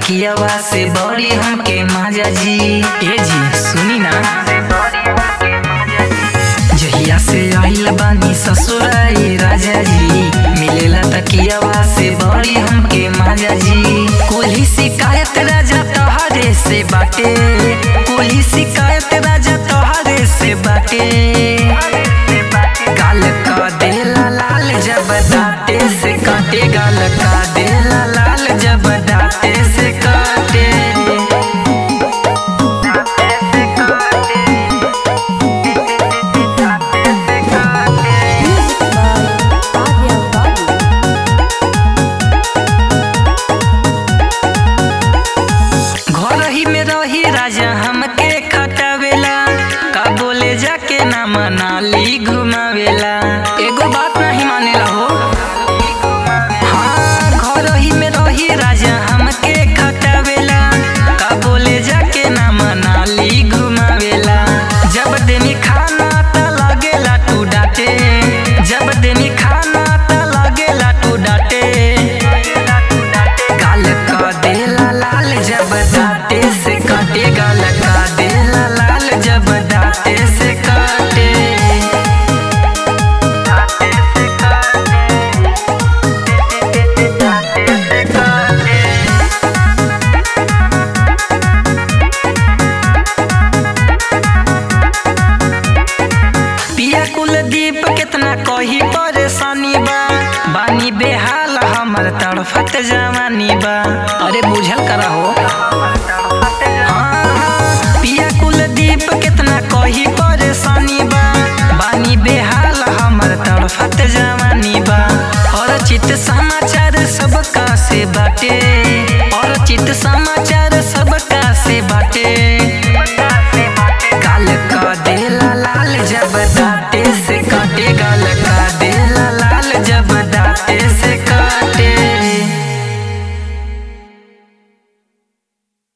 तकियावा से बड़ी हमके माजा जी ए जी सुनी ना जहिया से आइल बानी ससुराई राजा जी मिलेला तकियावा से बड़ी हमके माजा जी कोली शिकायत राजा तोहरे से बाटे कोली शिकायत राजा तोहरे से बाटे गाल का देला लाल जब दाते से काटे गाल का देला लाल जब दाते से काटे Music by Adya Babu. घर ही में रही राजा हमके खटावेला का बोले जाके ना मनाली घुमावेला एगो बात नहीं मानेला हो हाँ घर ही में रही राजा हमके खटावेला का बोले जाके ना मनाली घुमावेला जब देनी खाना त लागेला तू डाटे जब देनी खाना त लागेला तू डाटे गाल का देला लाल जब दाते से काटे गाल का देला लाल जब दाते से काटे दाते से काटे दाते से काटे पिया कुलदीप कितना कही परेशानी बा बानी बेहाल हमर तड़फत जवानी बा अरे बुझल करा हो हाँ, हाँ, पिया कुलदीप कितना कही